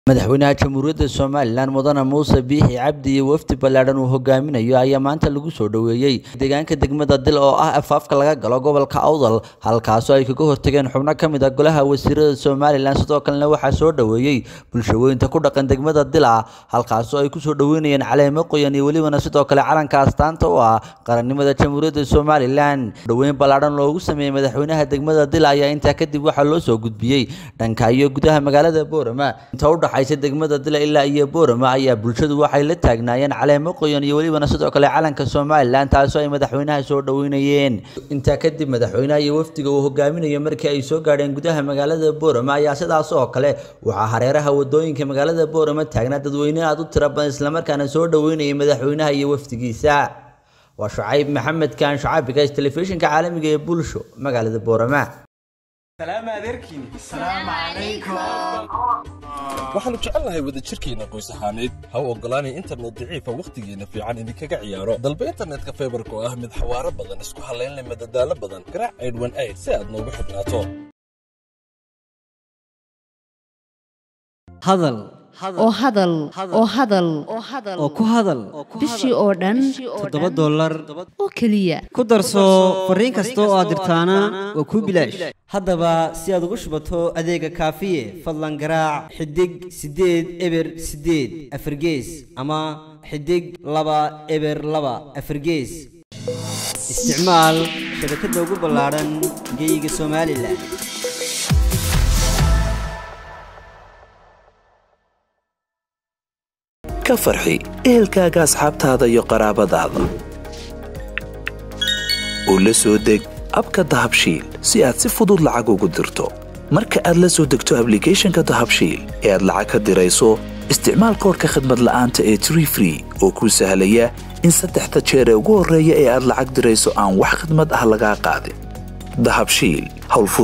madaxweynaha jamhuuriyadda somalilan mudane muuse biixi cabdi iyo wafdi ballaadhan uu hogaaminayo ayaa maanta lagu soo dhoweeyey deegaanka degmada dil oo ah afaafka laga galo gobolka awdal halkaasoo ay kaga hortageen xubno ka mid a golaha wasiirada somalilan sidoo kalena waxaa soo dhoweeyey bulshaweynta ku dhaqan degmada dila halkaasoo ay kusoo dhoweynayeen caleemo qoyan iyo welibana sidoo kale calanka astaanta u ah qarannimada jamhuuriyadda somalilan dhoweyn ballaadhan loogu sameeyey madaxweynaha degmada dila ayaa intaa kadib waxaa loo soo gudbiyey dhanka iyo gudaha magaalada boorama inta u dhaxaysa degmada dila ilaa iyo boorama ayaa bulshadu waxay la taagnaayeen caleemo qoyan iyo welibana sidoo kale calanka somalilan taasoo ay madaxweynaha soo dhoweynayeen intaa kadib madaxweynaha iyo wafdiga uu hogaaminayo markii ay soo gaadheen gudaha magaalada boorama ayaa sidaas oo kale waxaa hareeraha wadooyinka magaalada boorama taagnaa dadweyne aad u tiro badan islamarkaana soo dhoweynayay madaxweynaha iyo wafdigiisa waa shucayb maxamed kaan shucaabiga telefishinka caalamiga ee bulsho magaalada boorama waxaannu jecelnahay wadajirkeenna qoys ahaaneed ha u oggolaanay internet daciifa wakhtigeenna fiican idinkaga ciyaaro dalba internetka faybarka oo ah mid xawaaro badan isku hallaynleh madadaalo badan garaac aydhwan ayd si aad noogu xidhnaato hadal oo hadal oo hadal oo ku hadal bishii oo dhan toddoba dollar oo keliya ku darso fariin kasta oo aad dirtaana waa kuu bilaash haddaba si aad ugu shubato adeega kaafiye fadlan garaac xidig siddeed eber siddeed afargees ama xidig laba eber laba afargees isticmaal shabakadda ugu ballaadhan geyga somalilan ka farxi ehelkaaga asxaabtaada iyo qaraabadaada oo la soo deg abka dahabshiil si aad si fudud lacag ugu dirto marka aad la soo degto ablicathonka dahabshiil ee aad lacag ka dirayso isticmaal koorka khadmad la'aanta ee tree free oo kuu sahlaya in saddexda jeer ee ugu horreeya ee aad lacag dirayso aan wax khidmad ah lagaa qaadin dahabshiil howlfu